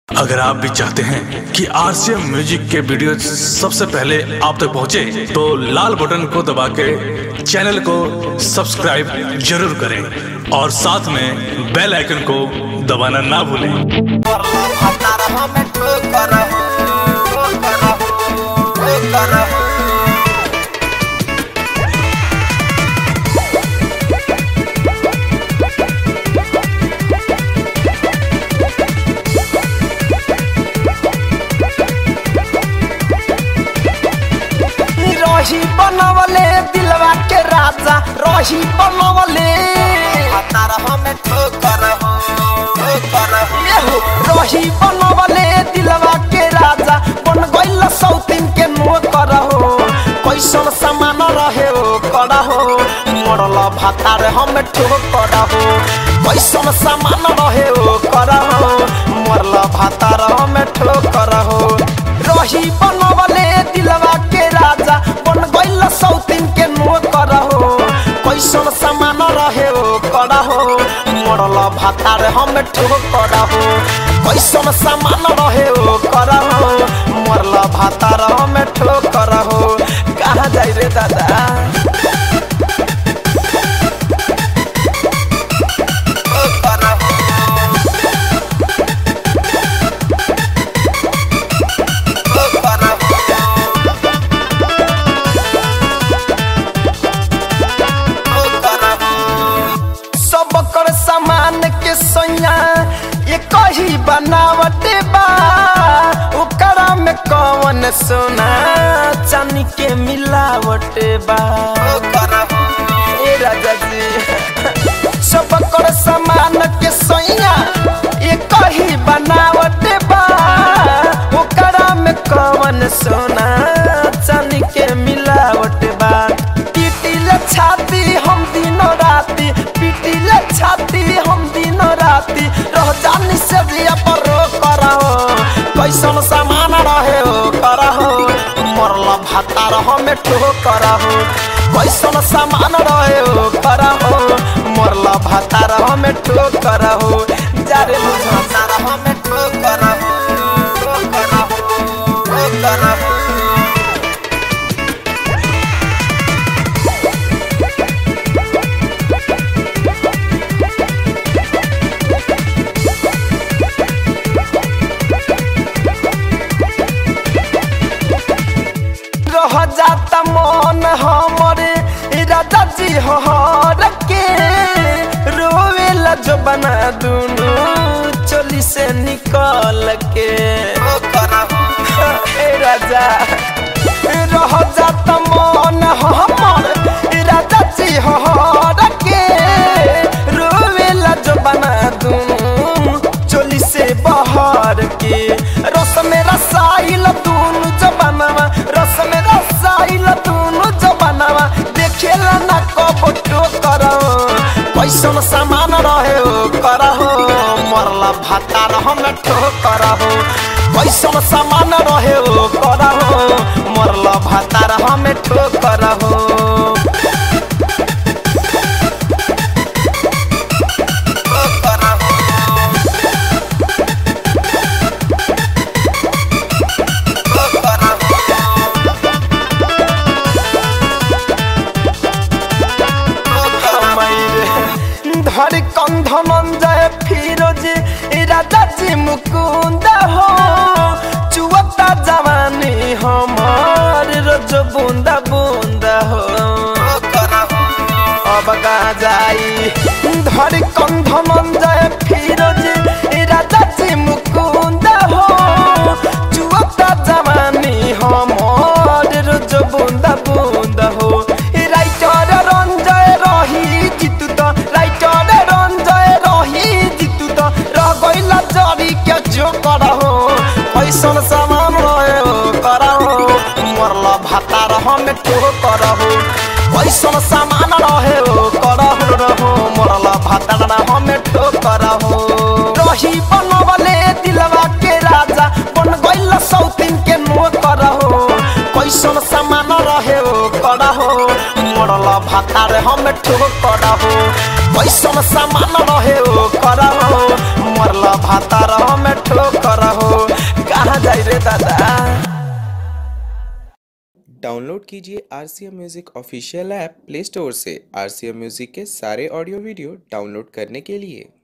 अगर आप भी चाहते हैं कि आरसीएम म्यूजिक के वीडियो सबसे पहले आप तक पहुंचे, तो लाल बटन को दबा के चैनल को सब्सक्राइब जरूर करें और साथ में बेल आइकन को दबाना ना भूलें रही बनवले दिलवा के राजा रही बनवले तारा हमें ठोकर हो ठोकर हो रही बनवले दिलवा के राजा बन गइल सौतीन के नोकर हो कैसन सामान रहे हो कर हो मरल भातार हमें ठोकर हो कैसन सामान रहे हो कर हो मरल भातार हमें ठोकर हो रही बनवले दिलवा के राजा बन गइल सौतीन के नोकर हो कैसन सामान रहे हो कर हो मरल भातार हम ठोकर हो कैसन सामान रहे हो कर हो मरल भातार हम ठोकर हो कहाँ जाई रे दादा ठोकर हो ठोकर हो सब कर सामान के सैया ये कही बनावट बा ओकरा में कौन सोना चांदी के मिलावट बा ए राजा जी सब कर सामान के सैया ये कही बनावट बा ओकरा में कौन सोना चांदी के मिलावट बा पीटिले छाती हम दिनों राती पीटिले छाती हम दिनों राती रह जानी से दिया पर रो करहो कैसन सामान रहे हो करहो मरल भातार हमें ठो करहो कैसन सामान रहे हो करहो मरल भातार हमें ठो करहो जारे भातार हमें ठो करहो ठो करहो ठो करहो रह जाता मन हमरे राजा जी हर के रोवेला जो बना दूनु चोली से निकल के ए राजा रह जाता मन हमर राजा जी हर के रोवेला जो बना दूनु चोली से बहर के रस में रसाइल दूनु जबानवा रस में रसाइल दूनु जबानवा देखेला ना कब टो करो कैसन सामान रहे हो करहो मरला भातार हम ठो करहो कैसन सामान रहे हो करहो मरला भातार हम ठो करहो ठो करहो धर कंध मन जाए फिरोज राजा जी मुकुंद हो चुवता जवानी हमार रोज बूंदा बूंदा हो अब गा जाई धर कंध मन जाए फिरोज राजा जी मुकुंद हो चुवता जवानी हमार रोज बूंदा बूंदा हो राइटर रंजय रही जितु तो राइटर रंजय रही जितु तो रह गइला जरी के जो करहो कैसन सामान रहे हो करहो मरला भातार हम ठो करहो कैसन सामान रहे हो करहो रहो मरला भातार हम ठो करहो रही बनवले दिलवा के राजा बन गइल सौतीन के नो करहो कैसन सामान रहे हो करहो मरल भातार हम ठो करहो कैसन सामान रहे हो करहो मरला भातार में ठोकर हो कहाँ जाई रे दादा डाउनलोड कीजिए R C M music official app play store से आर सी एम म्यूज़िक के सारे ऑडियो वीडियो डाउनलोड करने के लिए